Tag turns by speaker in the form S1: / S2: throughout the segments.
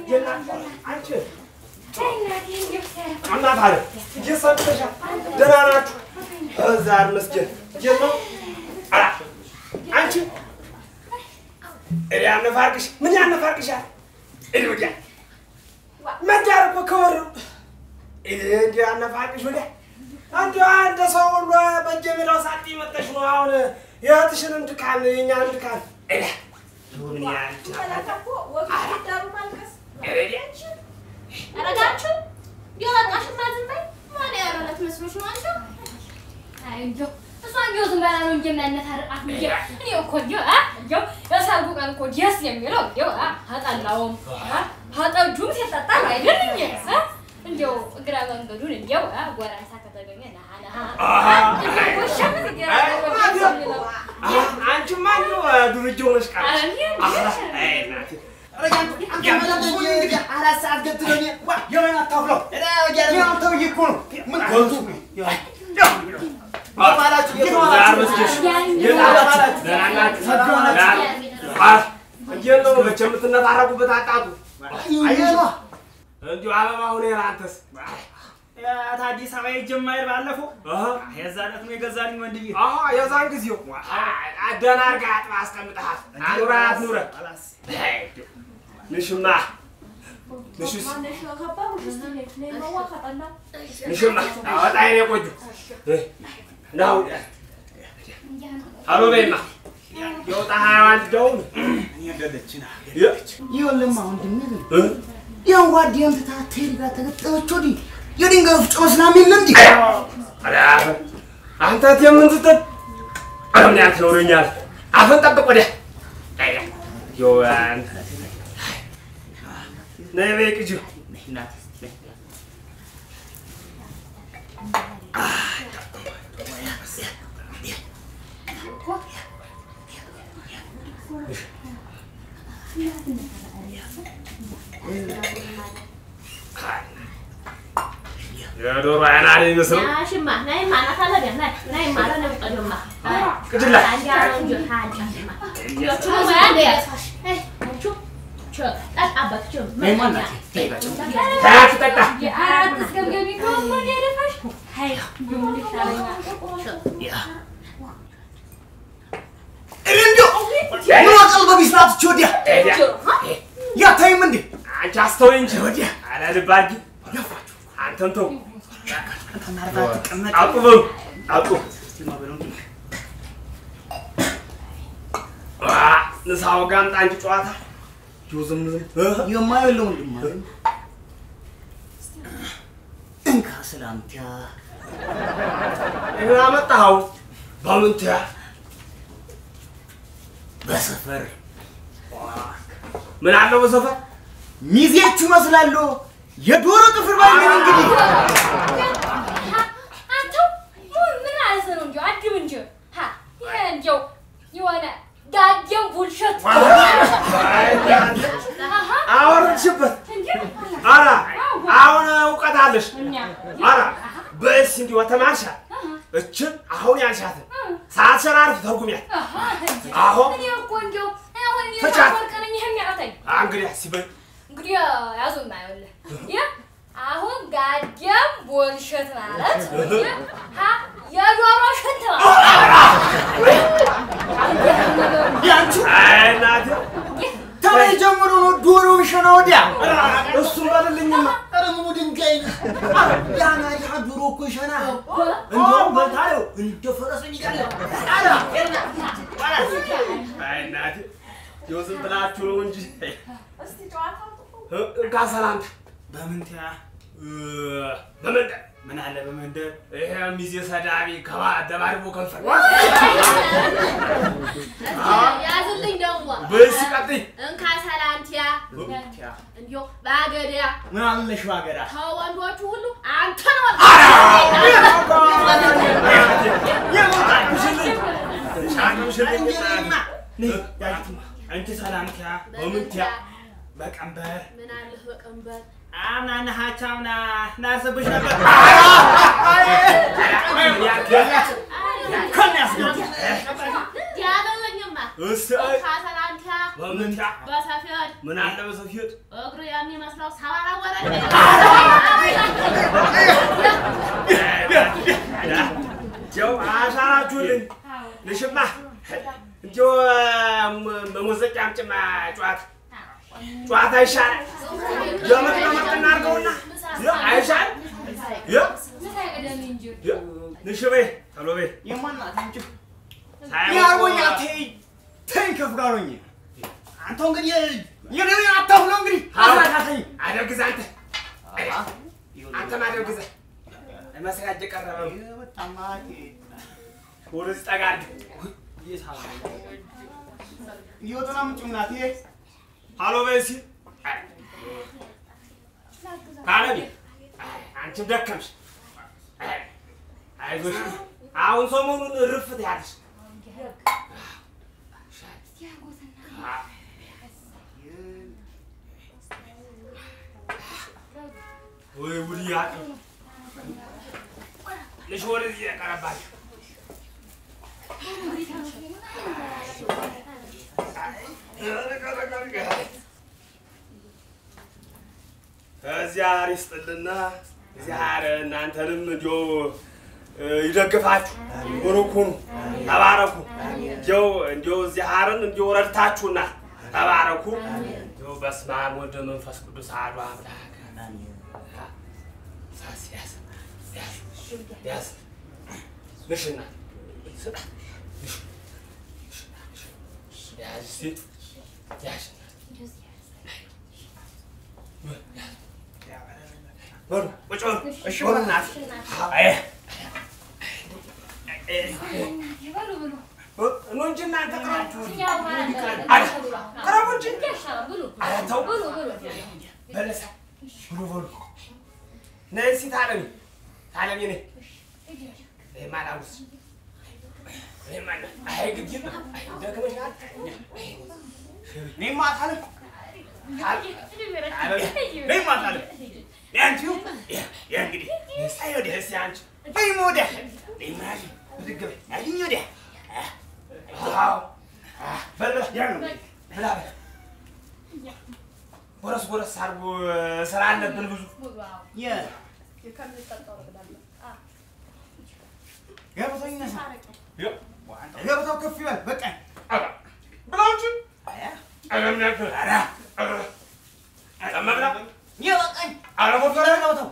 S1: አንቺ እናት አለ እየሰጥሻል። ደህና ናችሁ? እዛር መስጊድ የት ነው? አ አንቺ እኔ ያነፋርቅሽ ምን ያነፋርቅሻል? እኔ ወዲያ መዳር እኮ ከወር ነው። እኔ እንዲህ ያነፋርቅሽ ወዲያ እንዲሁ አንድ ሰው ሁሉ በእጀ ሜዳው ሳጥ መጠሽ ነው አሁን የእህትሽንም ድካም የእኛንም ድካም እኔ ምን ያህል
S2: አረጋችሁ የወጣሽማ ዝም በይ። ማን ያረለት መስሎሽ ነው አንቺ? አይ እንደው እሷ እንደው ዝም በላ ነው እንጂ የሚያነታርቃት እንጂ እኔ እኮ እንደው አ እንደው የሰርጉ ቀን እኮ ደስ የሚለው እንደው አ አጠላውም አ አጠጁም ሲጠጣ አይደል እንጂ አ እንደው እግረ መንገዱን እንደው አ ጎረምሳ ከተገኘ ነሃ ነሃ እንደው ጎሻም ሲገራ ነው
S1: አንቺማ እንደው ዱርዬ ሆነሽ ቀረሽ። አይ እናቴ
S3: አራት ሰዓት ገትሎኝ የምን አታፍለው ያንተው እኮ ነው ምን ገልቱ
S1: ዛር መስጊድ ደህና ናችሁ? እንዴት ነው መቼም የምትነታረቁበት አጣጡ እንዲሁ አበባ ሁኔ አንተስ
S4: አዲስ አበባ የጀማይር ባለፈው የዛ ዕለት ነው የገዛልኝ ወንድዬ።
S1: የዛን ጊዜው ደህና አድርገህ አጥባ አስቀምጠሃል። አኑራት ኑረ ንሽማ ንሽስ ንሽማ አወጣ የኔ ቆንጆ ናው አሎ በይማ የወጣ ሀያዋን ደውም
S3: ይኸውልህማ ወንድሜ ግን ያን ጓዴን ትታ ትሄድ ጋር ተገጠመች ወዲህ የድንጋይ ወፍጮ መስላም የለም እንዴ?
S1: አንተ የምን ስትል ኧረ ምን ያህል ትኖረኛል? አፈን ጠብቅ ወዲያ ይኸው አንተ ነይ በይ ቅጂው የዶሮ አይና ነው የሚመስለው።
S2: ሽማ ናይ ማናት አለ ገና ናይ ማለ ነው ቀደማ
S1: ቅጅላ
S2: አንጃ ነው እንጂ ታንጃ ዮቹ ነው ያለ ያሳሽ አይ አንቹ ቸ ጠጣበት ቸ
S1: ታያት ጠጣ
S2: የአራት እስከምገቢ ከሆነ ያደፋሽ አይ ምን ይሻለኛል
S3: እንዲያው ምን አቀልበ ቢስላት ወዲያ ያታይም እንዴ?
S1: አንቺ አስተውይ እንጂ ወዲያ አላልብ አድርጊ አንተን ተው አውጡ በሉ አውጡ ዋ፣ ንሳው ጋር አምጣ እንጂ ጨዋታ ይኸው ዝም ዝም እ?
S3: የማየለው ወንድም አለኝ። እንካ ሰላምታ
S1: ይሄን አመጣኸው በምን ትያ
S3: በሰፈር
S1: ምን አለው በሰፈር
S3: ሚዜቹ መስላለሁ የዶሮ ጥፍር ባይገኝ እንግዲህ
S2: አንተ ምን ማለት ነው እንጂ አድም እንጂ ሀ ይሄ እንጂው የሆነ ዳጀም ቡልሸት
S1: አወረድሽበት ኧረ አሁን እውቀት አለሽ ኧረ በስ እንዲሁ ተማርሻል እችን አሁን ያልሻትን ሰዓት ሸራርፍ ተርጉሚያት አሁን
S2: እኔ እኮ እንጂው አሁን እኔ
S1: ተቻት።
S2: ወርቀነኝ የሚያውተኝ
S1: እንግዲህ ሲበል
S2: እንግዲህ ያዙና ይኸውልህ ይህ አሁን ጋጀም ቦልሸት ማለት ይህ ሀ የዶሮ ሽንት
S3: ያንቺ
S1: አይ እናቴ
S3: ተለይ ጀምሮ ነው ዶሮ ሸና ወዲያ
S1: እሱን በልልኝማ
S3: ኧረ ምኑ ድንጋይ ነው? ያና ያ ዶሮ እኮ ሸና እንደውም በልታየው እንደ ፈረስ ይጋለ
S1: አይ እናቴ ይኸው ዝም ብላችሁ ነው እንጂ እንካ ሰላምታ
S4: በምን ትያ
S1: እ፣ በመንደር
S4: ምን አለ በመንደር
S1: ይሄ ሚዜ ሰዳቢ ከባደባድቦ ከንፈር
S2: ያዝልኝ ደግሞ
S1: በስ ቀጥይ
S2: እንካ ሰላንቲያ
S4: ትያ
S2: እንዲሁ በአገዳ
S4: ምን አለሽ ባገዳ
S2: ከወንዶቹ ሁሉ አንተ ነው
S3: እንጀራማ
S4: አንቺ ሰላምቲያ
S1: በምን ትያ
S4: በቀንበር
S2: ምን አለህ በቀንበር
S4: አምና ነሃቻ አምና ናርስብሽ ነበር
S2: ያገለኝማ
S1: እስ
S2: እንካ ሰላንቲያ
S1: በምን ታ
S2: በሰፊድ
S1: ምን አለ በሰፊት
S2: እግሩ የሚመስለው ሰባራ ወረደ
S1: ጀው አሻራችሁልኝ ልሽማ እንዲሁ በሙዚቃም ጭማ ጨዋታ ጨዋታ ይሻላል። የምር ለምር እናድርገውና አይሻል ንሽቤ ቶሎ በይ
S3: የማናት አንቺ
S1: ሳይሆን
S3: ያርጎኛ ተይ ተይ ከፍ ጋር ሆኜ አንተ እንግዲህ የኔ አታሁን እንግዲህ አሳታኝ
S1: አደርግዛ አንተ አንተም አደርግዛ መስራት የቀረበ ነው።
S3: በጣማቴ
S1: ወደዚህ ጠጋ አድርግ።
S3: ይወጣና ምጭምናቴ
S1: ሀሎ በይ እስኪ ካለኝ አንቺም ደከምሽ። አይዞሽ አሁን ሰሞኑን እርፍት ያለሽ ወይ ውድ ያቅ ልሽ ወደዚህ ያቀረባችሁ እግዚአብሔር ይስጥልና እግዚአብሔር እናንተንም እንዲያው ይደግፋችሁ። ቡሩክ ሁኑ፣ ተባረኩ። እንዲያው እንዲያው እግዚአብሔርን እንዲያው ረድታችሁና ተባረኩ። እንዲያው በስመ አብ ወወልድ ወመንፈስ ቅዱስ አሐዱ አምላክ። ሳስ ያዝ ያዝ ያዝ ንሽና ስጣ ንሽ ያዝ እስኪ ያዝ በሉ ቁጭ በሉ። እሺ በሉ እናትህ። አይ ኑ እንጂ እናንተ ቅረቡ ቅረቡ እንጂ። ኧረ ተው በለሳ ብሉ በሉ። ነይ እስኪ ታለሚ ታለሚ ነይ። ይሄማ ላውስ ይሄማ ላ- አይ ግድ የለም። አይ ደክመሻል።
S3: እኔማ አታለም
S1: ነይማ ታለሚ ነይ አንቺ ያ ያ እንግዲህ አይ ወዲህ እስኪ አንቺ
S3: በይሞ ወዲያ
S1: ነይማ ያዥ ብድግ በይ ያዥኝ ወዲያ አዎ በል በል ያ ነው ብላ በል ጎረስ ጎረስ አድርጎ ስራ አለብን ብዙ
S3: የ ገበታው ይነሳ ገበታው ከፍ ይበል በቃ
S1: ብላችሁ
S3: አያ የበቃኝ ገበታው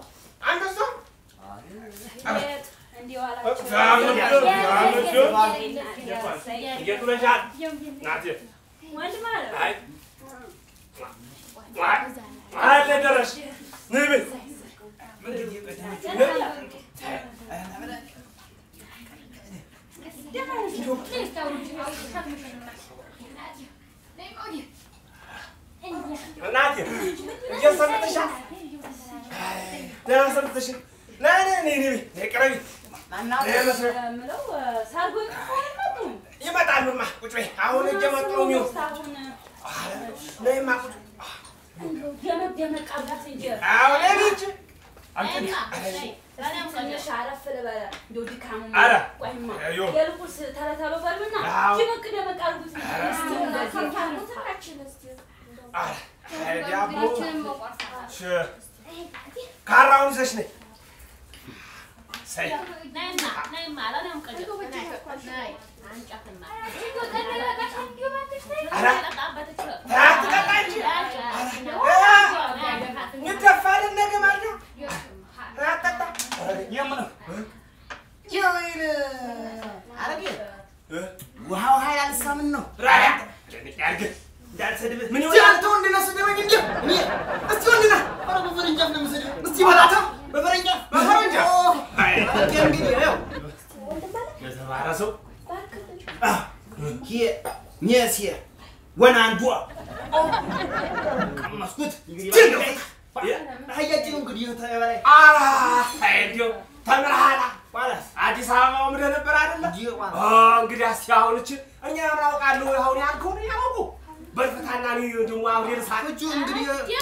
S3: ይመጣሉማ ቁጭ በይ አሁን እየመጡ ነው የሚሆን ነይማ ቁጭ አሁን ቤት ካራውን ይዘሽ ነይ ሰይ ይደፋልን ነገ ማልዳ አጠጣ የምነው የወይን አረጌ ውሃው ኃይል አልሳምን ነው
S1: ምን
S3: እስቲ አንተ ወንድ ነህ ስደበኝ እንጂ እኔ እስቲ ወንድ ነህ ኧረ በፈረንጃፍ ነው የምሰድህ እስቲ በላታ በፈረንጃፍ
S1: በፈረንጃፍ?
S3: ኦ፣
S1: አይ።
S3: አንተ እንግዲህ ይኸው
S1: የተማረ ሰው
S3: ሂ ኘስ ወናንዷ ቀመስኩት እንግዲህ አህያችን እንግዲህ ተበላይ
S1: እንዲያው ተምረሃላ
S3: ዋላስ
S1: አዲስ አበባ ምደ ነበር አይደለ?
S3: እንዲህ ዋላ
S1: እንግዲህ እስኪ አሁን እችን እኛ እናውቃለሁ። አሁን ያልከውን ያውቁ በልፍታና ልዩ ደግሞ አሁን ልሳት
S3: እጁ እንግዲህ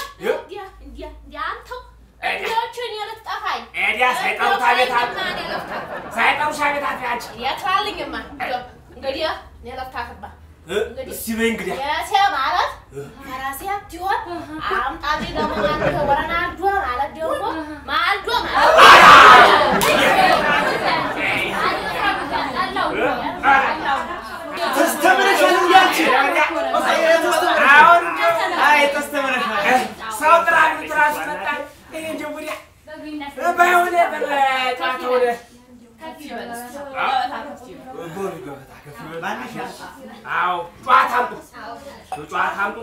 S1: ኤዲያ ሳይጠሩታ ቤት አለ ሳይጠሩሻ ቤት አለ አንቺ
S2: የትራልኝማ እንግዲህ እኔ ለፍታክባ
S1: እስቲ በይ እንግዲህ
S2: የሴ ማለት ፈረሴ ሲሆን አምጣጤ ደግሞ አንተ ወረናዶ ማለት ደግሞ ማልዶ
S1: ተስተምረሻል እንጂ አንቺ አሁን አይ ተስተምረሻል ሰው ጥራ ጥራ ሲመጣ እኔ እንደው ወዲያ ባይሆን በጨዋታ ወደ ጎል ገበታ ከፍ ይበል። አዎ ጨዋታ አምጡ ጨዋታ አምጡ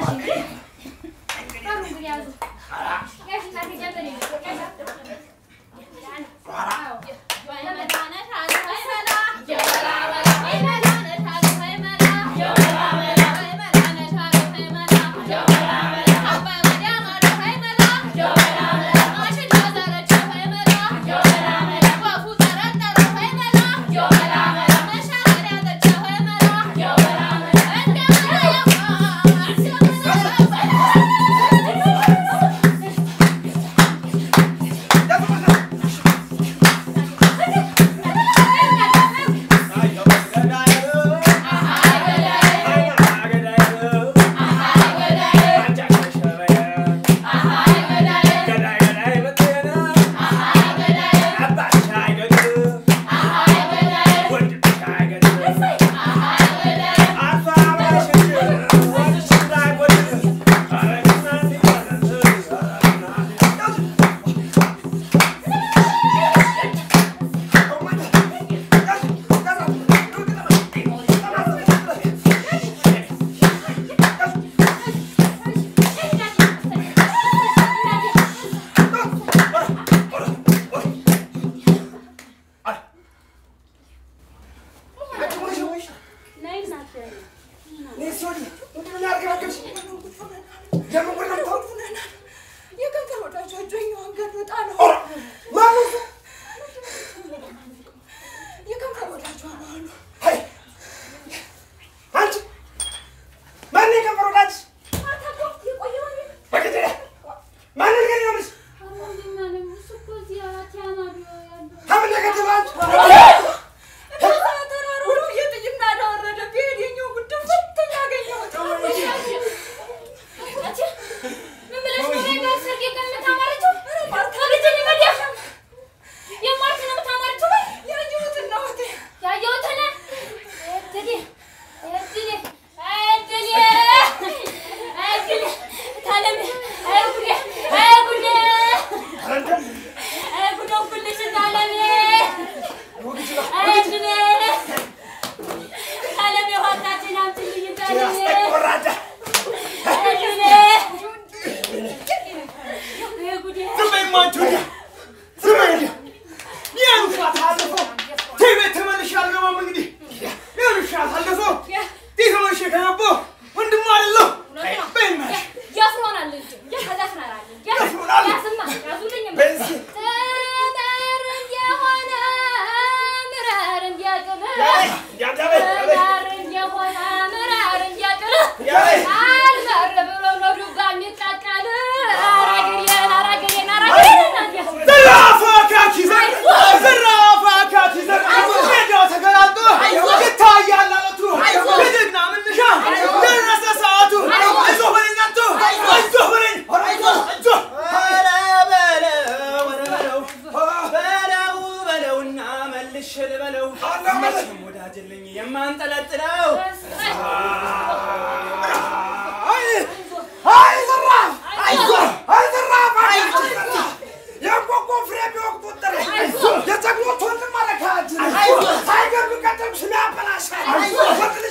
S4: የማንጠለጥለው
S1: የጀግኖች ወንድም አለ ከእጅ ሳይገሉ ቀደም ስም ያበላሻል